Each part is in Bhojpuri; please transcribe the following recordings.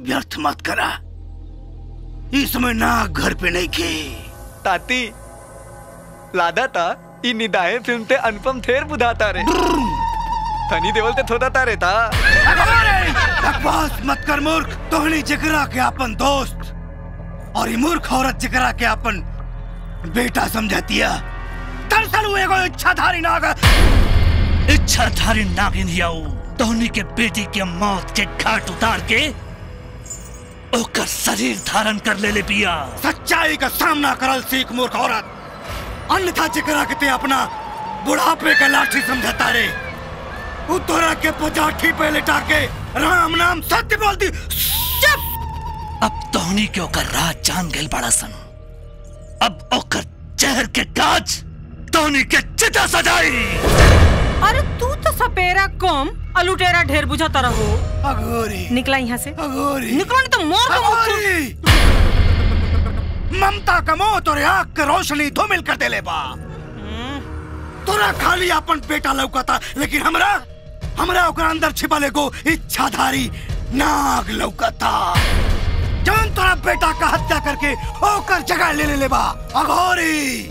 व्यर्थ मत करा इस समय नाग घर पे नहीं खे ताती लादा ता ई निदाए फिल्म ते अनुपम थेर बुधाता रे तनी देवल ते थोड़ा तारे ता बकवास मत कर मूर्ख तोहनी जकरा के अपन दोस्त और ये मूर्ख औरत जकरा के अपन बेटा समझतिया दरअसल वो एगो इच्छाधारी नाग इच्छाधारी नागिन हियाऊ तोहनी के बेटी के मौत के घाट उतार के ओकर शरीर धारण कर ले ले पिया सच्चाई का सामना करल सीख मूर्ख औरत अन्यथा जकरा के ते अपना बुढ़ापे का लाठी समझता रे वो तोरा के पचाठी पे लिटा के राम नाम सत्य बोलती चुप अब तोहनी के ओकर राज जान गइल बड़ा सन अब ओकर जहर के काज तोहनी के चिता सजाई अरे तू तो सपेरा कम अलुटेरा ढेर बुझाता रहो अगोरी निकला यहाँ से अगोरी निकलो नहीं तो मोर का मुंह अगोरी ममता का मोह तोरे आँख के रोशनी धूमिल कर देले बा तोरा खाली अपन बेटा लौकता लेकिन हमरा हमरा ओकरा अंदर छिपल एगो इच्छाधारी नाग लौकता जौन तोरा बेटा का हत्या करके ओकर जगह ले ले बा अघोरी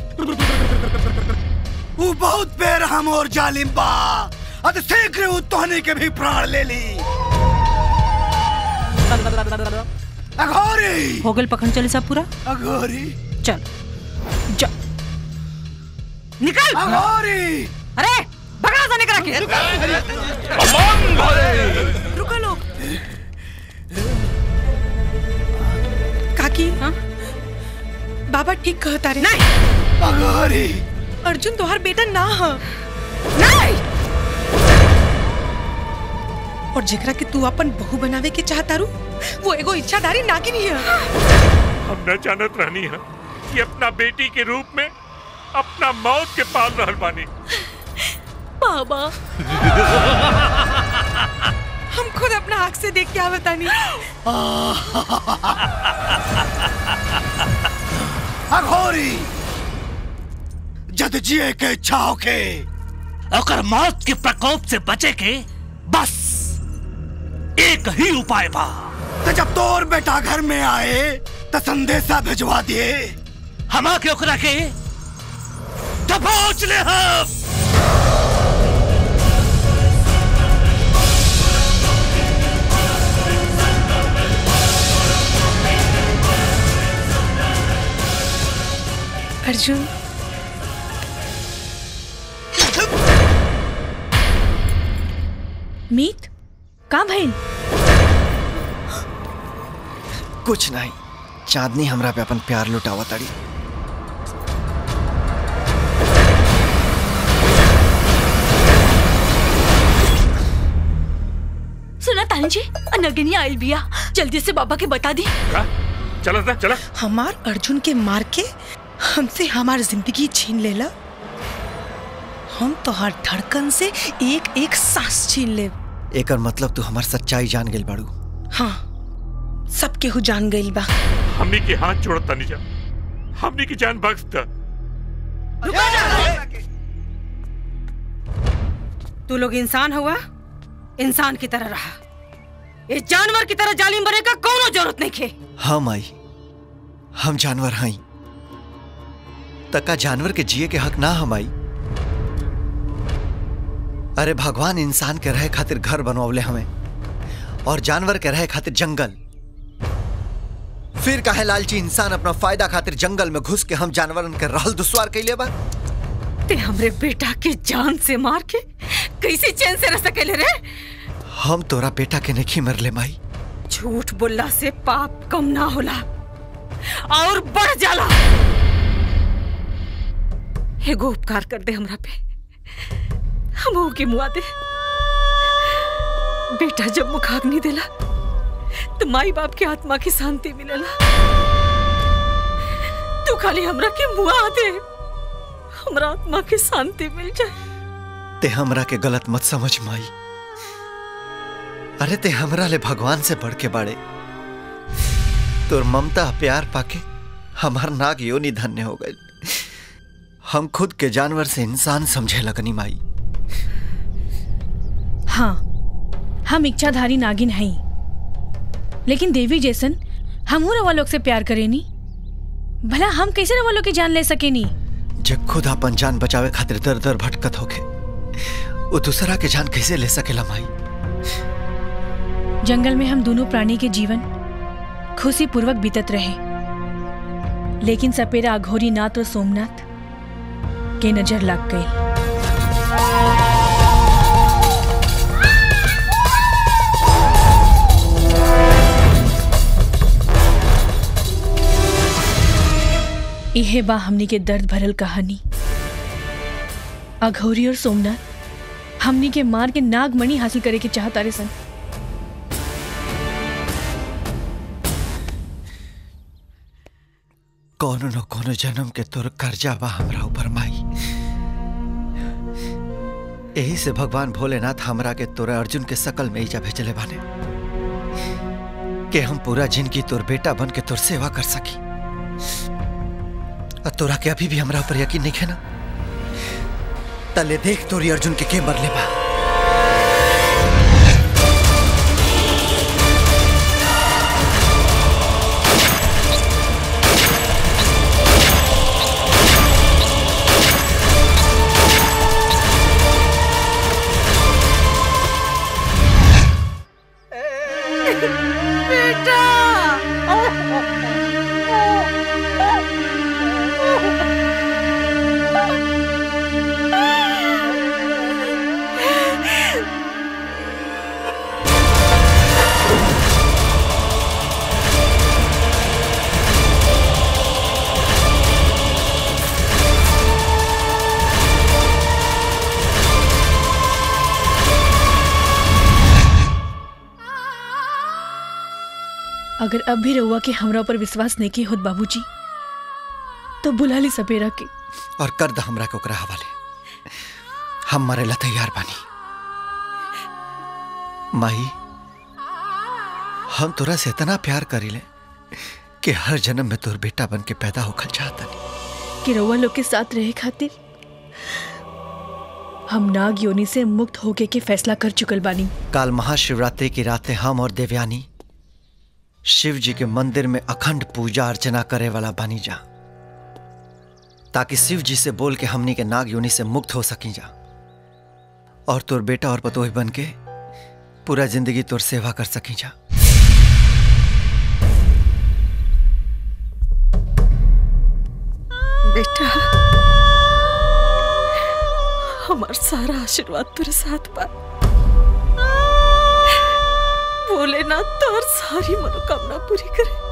वो बहुत बेरहम और जालिम बा अत शीघ्र वो तोहनी के भी प्राण ले ली अघोरी हो गल पखंड चले सब पूरा अघोरी चल जा निकल अघोरी अरे भगड़ा सा निकल के रुको लोग काकी हाँ? बाबा ठीक कहता रे नहीं अघोरी अर्जुन तोहार बेटा ना ह नहीं और जेकरा के तू अपन बहू बनावे के चाहता रू वो एगो इच्छाधारी नागिन ही है हम न जानत रहनी है कि अपना बेटी के रूप में अपना मौत के पाल रहल बानी बाबा हम खुद अपना आँख से देख के आवतानी अघोरी जद जिए के इच्छा होके ओकर मौत के प्रकोप से बचे के बस एक ही उपाय बा तो जब तोर बेटा घर में आए तो संदेशा भिजवा दिए हम आके ओकरा के दबोच ले हम अर्जुन मीत का भइल कुछ नहीं चांदनी हमरा पे अपन प्यार लुटावा ताड़ी सुना तानी जी नगिनी आयल बिया जल्दी से बाबा के बता दी का? चला था चला हमार अर्जुन के मार के हमसे हमार जिंदगी छीन लेला हम तो हर धड़कन से एक एक सांस छीन ले एकर मतलब तू हमार सच्चाई जान गेल बाड़ू हाँ सब केहू जान गइल बा हमनी के हाथ जोड़ता नहीं जा हमनी की जान बख्श दा तू लोग इंसान हुआ इंसान की तरह रहा ये जानवर की तरह जालिम बने का कोनो जरूरत नहीं खे हम आई हम जानवर हई तका जानवर के जिए के हक ना हम आई अरे भगवान इंसान के रहे खातिर घर बनवले हमें और जानवर के रहे खातिर जंगल फिर काहे लालची इंसान अपना फायदा खातिर जंगल में घुस के हम जानवरन के रहल दुश्वार कैले बा ते हमरे बेटा के जान से मार के कैसे चैन से रह सकेले रे हम तोरा बेटा के नहीं मरले माई झूठ बोलला से पाप कम ना होला और बढ़ जाला एगो उपकार कर दे हमरा पे हम के मुआ दे बेटा जब मुखाग्नि देला तो माई बाप के आत्मा की शांति मिलेला तू खाली हमरा के मुआ दे हमरा आत्मा की शांति मिल जाए ते हमरा के गलत मत समझ माई अरे ते हमरा ले भगवान से बढ़ के बाड़े तोर ममता प्यार पाके हमार नाग योनि धन्य हो गए हम खुद के जानवर से इंसान समझे लगनी माई हाँ हम इच्छाधारी नागिन हई लेकिन देवी जैसन हमहू रवा लोग से प्यार करेनी भला हम कैसे रवा लोग की जान ले सकेनी जब खुद अपन जान बचावे खातिर दर दर भटकत होके वो दूसरा के जान कैसे ले सकेला माई जंगल में हम दोनों प्राणी के जीवन खुशी पूर्वक बीतत रहे लेकिन सपेरा अघोरी नाथ और सोमनाथ के नजर लग गई इहे बा हमनी के दर्द भरल कहानी अघोरी और सोमनाथ हमनी के मार के नागमणि हासिल करे के चाहता रे सन कोनो न कोनो जन्म के तोर कर्जा बा हमरा ऊपर माई यही से भगवान भोलेनाथ हमरा के तोरा अर्जुन के सकल में ईजा भेजले बाने कि हम पूरा जिंदगी तोर बेटा बन के तोर सेवा कर सकी और तोरा के अभी भी हमरा ऊपर यकीन नहीं है ना तले देख तोरी अर्जुन के के मरले बा अगर अब भी रहुआ के हमरा ऊपर विश्वास नहीं के होत बाबूजी तो बुला ली सपेरा के और कर द हमरा के ओकरा हवाले हम मरे ला तैयार बानी माई हम तोरा से इतना प्यार करीले कि हर जन्म में तोर बेटा बन के पैदा होखल चाहता कि रहुआ लोग के साथ रहे खातिर हम नाग योनि से मुक्त होके के फैसला कर चुकल बानी काल महाशिवरात्रि की रातें हम और देवयानी शिव जी के मंदिर में अखंड पूजा अर्चना करे वाला बनी जा ताकि शिव जी से बोल के हमनी के नाग योनि से मुक्त हो सकी जा और तोर बेटा और पतोही बन के पूरा जिंदगी तोर सेवा कर सकी जा बेटा हमार सारा आशीर्वाद तेरे साथ बा भोलेनाथ तोर सारी मनोकामना पूरी करे